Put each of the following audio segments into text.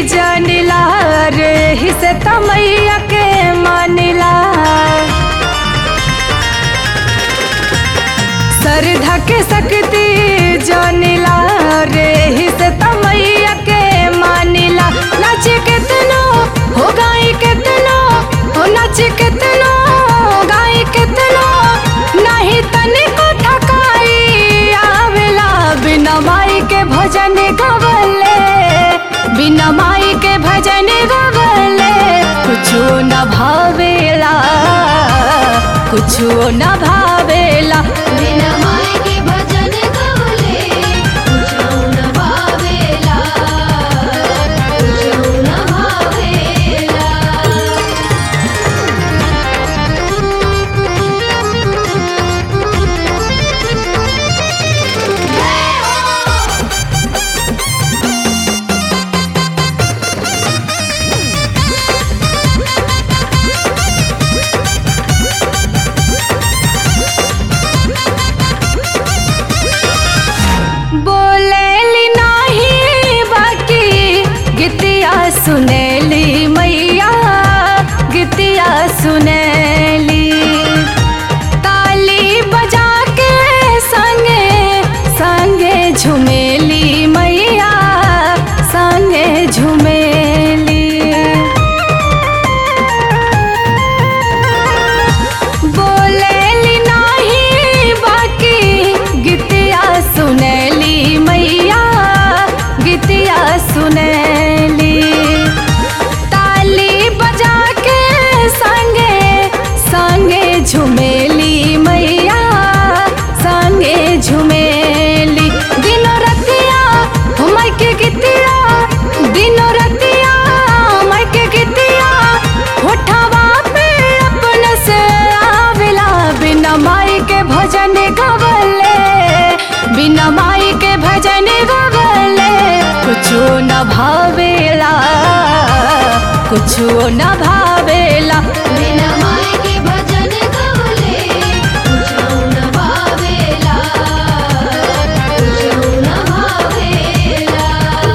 जानिला रे हिसे तमैया के मानिला श्रद्धा के शक्ति जानिला रे हिसे तमैया के मानिला नाच कितनो हो गाई कितनो हो नाच कितनो गाई कितनो नहीं तनिको थकाई आवेला बिना माई के भजन गवले बिना माई के भजन गवले कुछो न भावेला कुछो न भावेला बिना माई के भजन गवले कुछो न भावेला कुछो न भावेला बोलेली नाही बाकी गीतिया सुनेली मैया गीतिया सुनेली ताली बजा के संगे संगे झुमेली मैया संगे झुमेली बोलेली नाही बाकी गीतिया सुनेली मैया गीतिया सुनेली ताली बजा के संगे संगे झुमेली मैया संगे झुमेली दिनो रतिया हमर के गीतिया दिनो रतिया हमर के गीतिया होठवा पे अपन से आवेला बिना माई के भजन गवले बिना माई के भजन गवले कुछो न भावेला कुछो न भावेला बिना माई के भजन गवले कुछो न भावेला कुछो न भावेला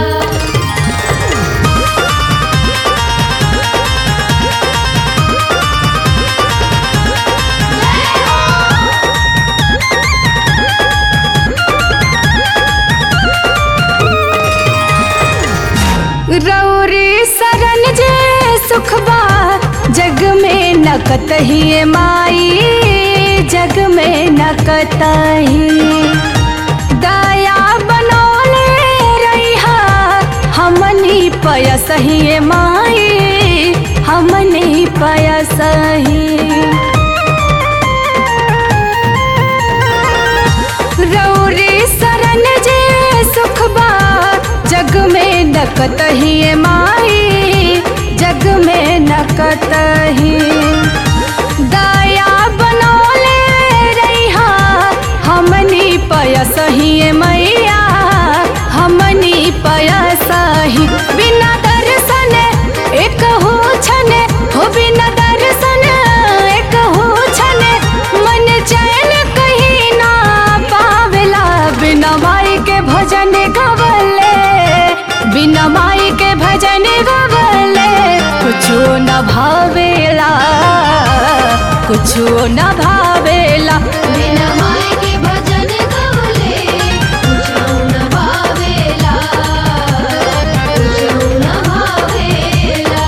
रौरी सरन जे सुखबा जग में न कतही माई जग में न कतही दया बनौले रहिहा हमनी पयसही माई हमनी पयसही रौरी सरन जे सुखबा जग में न कतही माई जग में न कतही दया बनौले रहिहा हमनी पयसही मैया हमनी पयसही बिना दर्शन एक हो छने हो बिना दर्शन एक हो छने मन चैन कहीं ना पावेला बिना माई के भजन गवले बिना माई के भजन गवले कुछो न भावेला कुछो न भावेला बिना माई के भजन गवले कुछो न भावेला कुछो न भावेला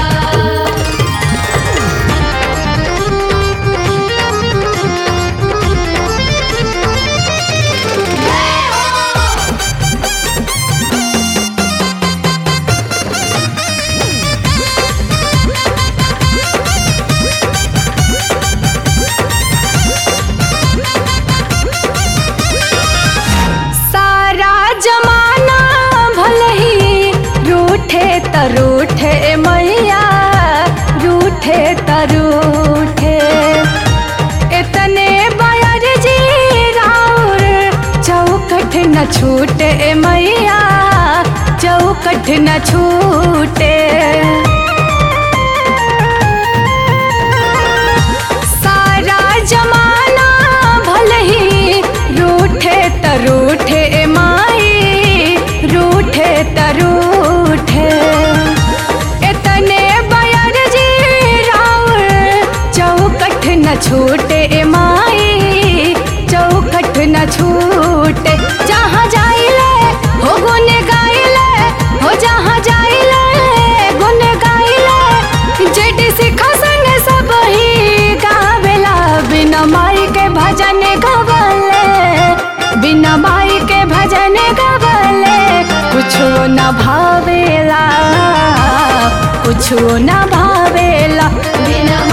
सारा जमाना भल ही रूठे त रूठे मैया रूठे त रूठे इतने बयर जी राउर चौकठ न छूटे मैया चौकठ न छूटे सारा जमाना भल ही रूठे त रूठे माई रूठे त रूठे भजन गवले बिना माई के भजन गवले कुछो न भावेला कुछो न भावेला बिना